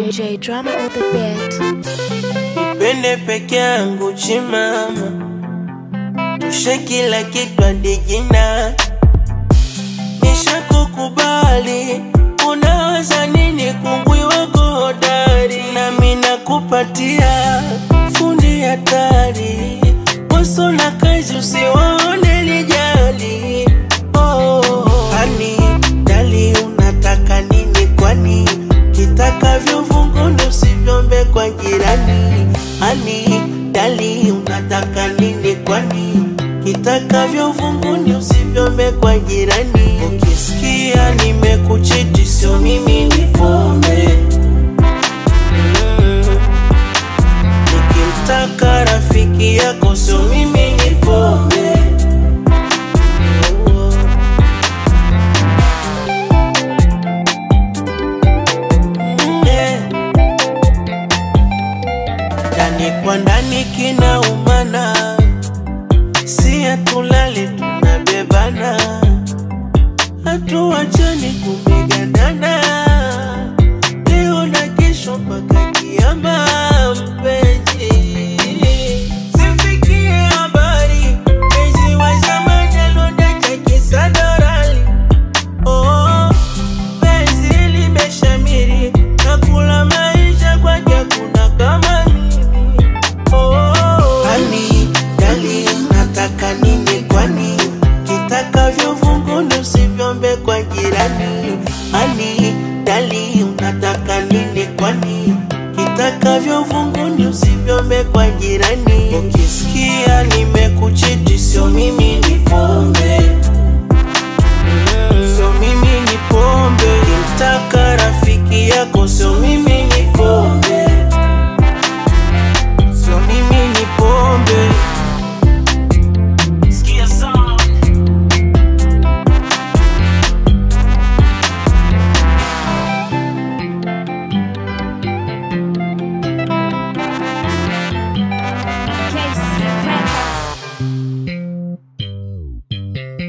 J drama on the beat. Pende peke yangu chimama, tushe kila kitu hadi jina. Nishakukubali, unawaza nini? Kungwi wako hodari, nami nakupatia fundi hatari. Waso na kazi usiwaone lijali. Oh, hani dali, unataka nini kwani? Kitakavyo vunguni usivyombe kwa jirani. Hani dali, unataka nini kwani? Kitakavyo vunguni usivyombe kwa jirani. Ukisikia nimekuchiti, sio mimi ni pombe Mm. Nikimtaka rafiki yako, sio mimi ni pombe Oh. Yeah. Ndani kwa ndani kinaumana, si hatulali tunabebana, hatuachani tumegandana, leo na kesho mpaka kiama, mpenzi sifikie habari, mpenzi wa zamani alondacha kisadorali Oh, penzi limeshamiri nakula maisha kwake kuna kama mimi oh, hani dali nataka nini kwani kitakavyo vunguni usivyombe kwa jirani hani dali unataka nini kwani kitakavyo vunguni